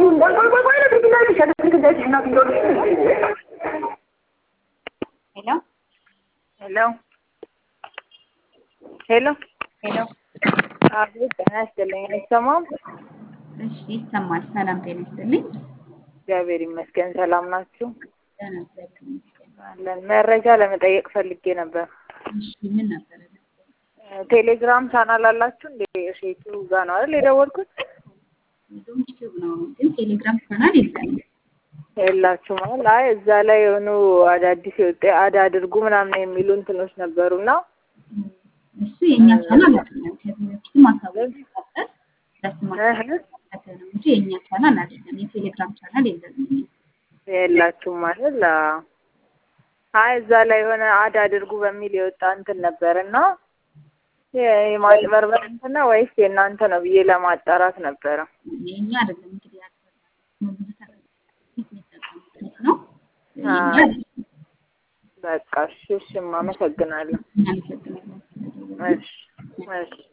ሄሎ ሄሎ ሄሎ ሄሎ። አቤት ጤና ይስጥልኝ። አይሰማም? እሺ ይሰማል። ሰላም ጤና ይስጥልኝ። እግዚአብሔር ይመስገን። ሰላም ናችሁ? ደህና እግዚአብሔር ይመስገን። አለን። መረጃ ለመጠየቅ ፈልጌ ነበር። እሺ ምን ነበረ? ቴሌግራም ቻናል አላችሁ እንዴ? ሼቱ ጋር ነው አይደል የደወልኩት? ዩቲዩብ ነው ግን ቴሌግራም ቻናል የለንም። የላችሁ ማለት አይ እዛ ላይ የሆኑ አዳዲስ የወጣ አድ አድርጉ ምናምን የሚሉ እንትኖች ነበሩና እሱ የእኛ ቻናል አይደለም። ከዚህ በፊትም አሳውቀን ነበር። ለስማችን ተከተለ ነው እንጂ የእኛ ቻናል አይደለም። የቴሌግራም ቻናል የለንም። የላችሁም ማለት አይ እዛ ላይ የሆነ አድ አድርጉ በሚል የወጣ እንትን ነበር እና የማጭበርበር እንትን ነው ወይስ የእናንተ ነው ብዬ ለማጣራት ነበረ። የእኛ አይደለም እንግዲህ ያልተባለ ብዙ ተጠቃሚዎች ነው። የእኛ አይደለም። በቃ እሺ፣ እሺ፣ አመሰግናለሁ። እናመሰግናለን። እሺ፣ እሺ።